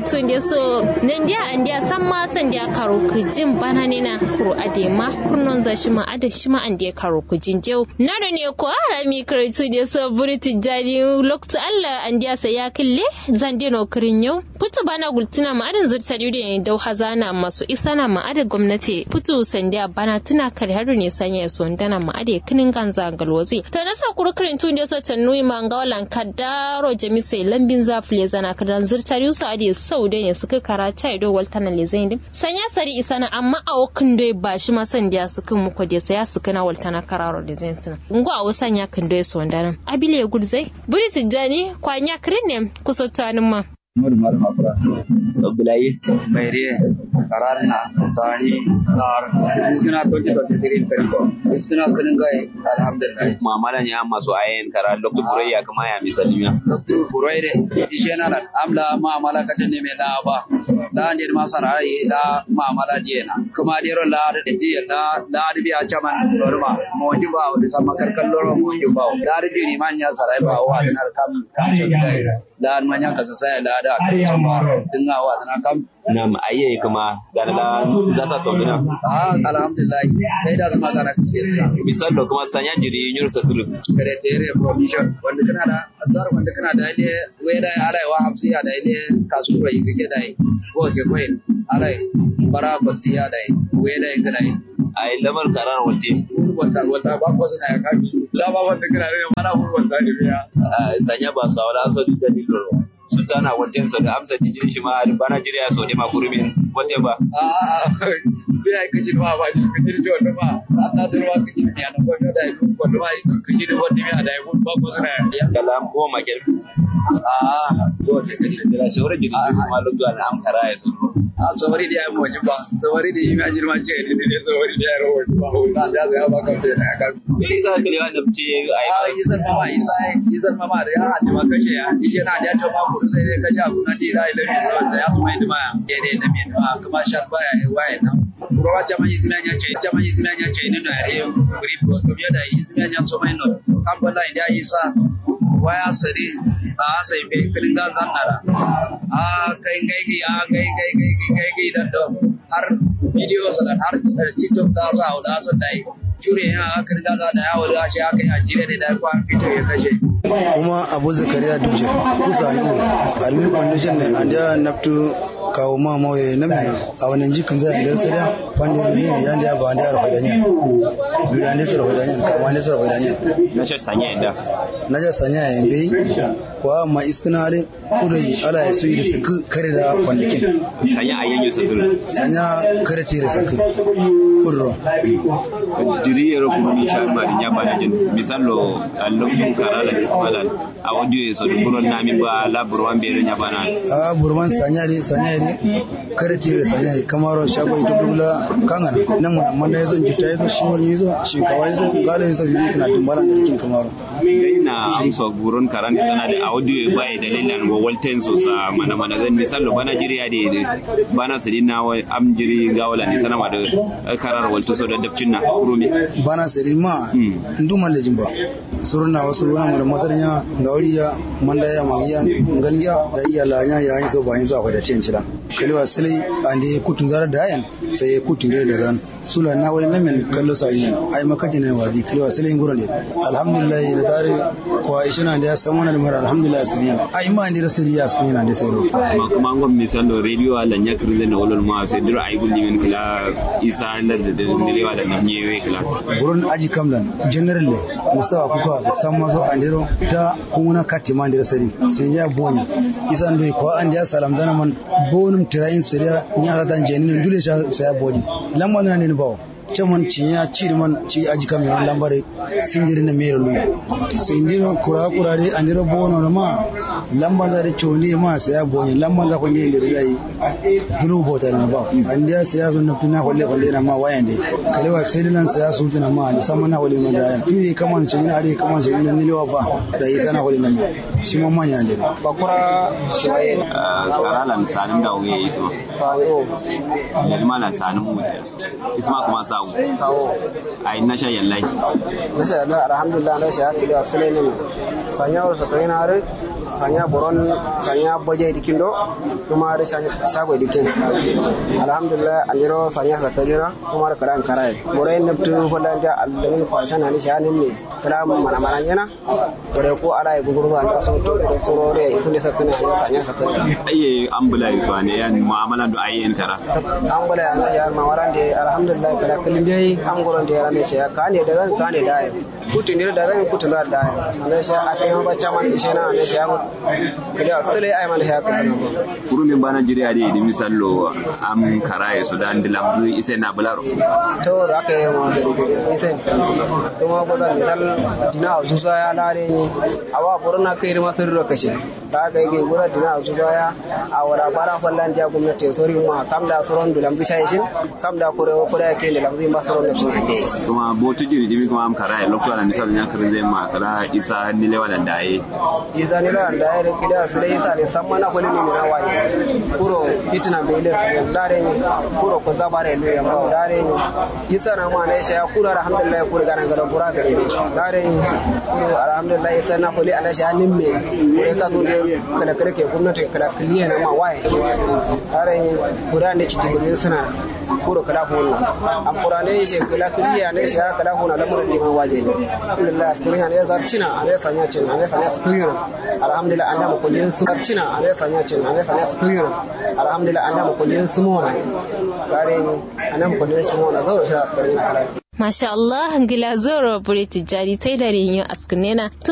tun da so nan dia an dia san ma san dia karo ku jin bana ne na kuro ade ma kurnon za shi ma ade shi ma an dia karo ku jin jau na da ne ko ara mi karatu da so buri tijani loktu Allah an dia sa ya kille zan dia no kirin yau putu bana gultuna ma adin zurta da dau hazana masu isana ma ade gwamnati putu san dia bana tuna kare har ne sanya so ndana ma ade kinin ganza galwazi to na sa kurkurin tun da so tanui ma ngawalan kadaro jamisai lambin zafile zana kadan zurta su ade sau da ne suka karata ido waltana le zain sanya sari isana amma a wakin doi ba shi ma san da suka muku da saya suka na waltana kararo da zain suna ngo a wasan ya kan doi so ndaran abile gudzai buri tijani kwanya kirin ne kusa tanin ma Muhammadu Malam Afra. Abdullahi. Maire, Karanna, Sani, Nar, Iskina 2023 Periko. Iskina Kuningai, Alhamdulillah. Muamalan ya masu ayen kara Dr. Burayya kama ya misalnya. Dr. Buraire, Ishena nan, amla ma'amala katin ne mai da ba. Da ne ma sana'i da ma'amala diyena. Kuma dero la da diya da da da biya chaman norma. Mo ji ba da sama karkan loro mo ji ba. Da da ni man ya sarai ba wa da kam. Da man ya kasa sai da da kuma dinga wa da kam. Nam ayye kuma galala za ta tonduna. Ah alhamdulillah. Sai da zama kana cikin Misal da kuma sanya jiri yur sakulu. kare tere provision wanda kana da azar wanda kana da ile weda ala wa hamsi ya da ile kasuwa yi kake da ko ke koyi ala bara basi ya da weda yi kana Ay lamar karar walte. wanda wanda ba ko suna ya kafi da ba wanda kana da mana wanda ne ya Sanya ba sa wala so da dillo. Sultana walte so da amsa jiri shi ma bana jiri ya so ne ma kurumin walte ba. a biya kaji ma ba ji kaji da wanda ba Allah da ruwa kaji ne an ko da yi ko da yi sun kaji da wanda ya da yi ba ko suna ya Kalam ko makel. a To te kaji da sauran jiri kuma lokacin da am kara ya so. a sawari da ya yi wajen ba sawari da yi ma jirma ce ne ne sawari da ya yi wajen ba na da ya ba kan da ya kan Me yasa kale wanda fice ai a yi zan mama isa yi zan mama da ya haɗe ma kashe ya ishe na da ya ce ma kudu sai dai kashe abu na da ya yi lafi da wanda ya su mai dima ya ne da mai dima kuma shan baya ya waye nan Kurawa jama yi zina nya ce jama yi zina nya ce ne na yare kuri ko to biya da yi zina nya so mai no kan bala da yi sa waya sari a sai be filin ga zannara a kai kai gi a kai kai kai kai kai dan do har video sanan har tiktok da za a da su dai cure ya aka riga za da yawo da shi aka yi a jire da kwan fito ya kashe kuma abu zakariya duje kusa ne almi foundation ne an da naftu kawo ma mawaye na mena a wannan jikin zai da sai da fandi ne ya da ba da rafa da ne duniya ne su rafa da ne kama ne su rafa da ne na shi sanya inda. na ja sanya ya bai kwa ma iskina ne kudu ala ya so yi da su kare da kwandikin Sanya ayyan yusuf. sanya kare tire sakin kudu jiri yero kuma mi sha ma dinya ba da jin misalo lokacin karala ismala a audio ya so buron na min ba la burwan bere nya bana a burman sanya ne sanya ne kare tire sanya ne kamaro shago ito dubula kangana nan mun amma da yazo jita yazo shi wani yazo shi kawai yazo galo yazo bibi kana dumbalan da cikin kamaro dai na amsa buron karan sana da audio ya bai dalilan go walten so sa mana mana zan misalo bana jiri ya de bana sadin na wai am jiri gawala ni sana ma da karar walto so da dabcin na kurumi bana sari ma ndu man lejin ba suruna wasu runa mu da masarnya gauriya manda ya magiya ngangiya da iya lanya ya yin so ba yin so akwai da cin cira kalewa silai ande kutun zarar da ayan sai ya kutun da da zan sula na wani namin kallo sa yin ai makaji ne wazi kalewa silai ngoro ne alhamdulillah da dare ko aisha na da ya san wannan mara alhamdulillah siriya ai ma ni rasuli ya sun yana da sai ro amma kuma an gwamnati misalo radio ala nya kirle na wolol ma sai dira ay gulli min kala isa andar da direwa da nam nyewe kala buron aji kamlan general le mustafa kuka san mazo andero ta kuna katima andero sari sai ya bonya isan doi ko an ya salam dana man bonum tirayin sariya nya ga dan jenin dule sha sai ya boni lamma na ne bawo caman cinya ciri man ci aji kam yon lambare sindiri na mero luya sindiro kura kura de andiro bono no ma lamba da choni ma sai ya boni lamba da ko ne ndiri dai dulu bota na ba andiya sai ya zunna tuna kolle kolle na ma wayande kalewa sai dinan sai ya sunta na ma da sama na kolle no da yan tuni kaman sai ina are kaman sai ina nilewa ba da yi sana kolle na mi shi ma manya ndiri bakura shiwaye karalan sanin da wuya isma fawo yalma na sanin mu isma kuma sawu sawo ai na sha yallai na sha da alhamdulillah na sha kidi asale ne sanya wa sa na are sanya boron sanya boje dikin do kuma da shago dikin alhamdulillah anjiro sanya sa kajira kuma da karan karai borai nabtu falan da allamin kwashan ne sha ne ne kala mana mana yana bore ko ara gugurwa da so to da sorore isu ne sakana sanya sa kajira ayye ambula yi zuwa ne yan mu'amalan da ayyen kara an gwada yana ya mawaran da alhamdulillah kada kullum dai an gwada da yana sai ya kane da zan kane da ya kutu ne da zan kutu da da ya ne sai a kai ba cha man shi na ne sai ya kada sai ai man ya kana kurumin bana jiriya da idi misallo am karaye su da ndilam zu ise na bularo to da aka yi ma da ise kuma ba zan misal dina zuza ya lare ni awa burna kai ma sun ro kashe ta ga yake gura dina zuza ya a wara bara fallan ja gwamnati sori ma kam da soron dulam bisha shin kam da kore kore yake da lamzi ma soron da sun ande kuma botu jiri dimi kuma am karaye lokto ala misal nya kirin zai ma kala isa ni lewa da daye isa ni lewa da daye kida su dai isa ne san mana kulli ni na waye kuro fitina bele dare ni kuro ko zabare ne ya ba dare ni isa na ma ne sha kuro alhamdulillah kuro ganan garan kura gare ni dare ni kuro alhamdulillah isa na kulli ala sha nimme kure ka so de kala kare ke gwamnati kala kiliya na ma waye dare ni kura ne cikin gumin suna kuro kala hona am kura ne she kala kiliya ne sha kala hona da murin diman waje alhamdulillah askirin ne zarcina ne sanya cin ne sanya askirin alhamdulillah anda mu kullin su zarcina ne sanya cin ne sanya askirin alhamdulillah anda mu kullin su mona bare ni anda mu kullin su mona zo shi askirin kala Masha Allah, ngila zoro buri tijari tai da rinyo askunena.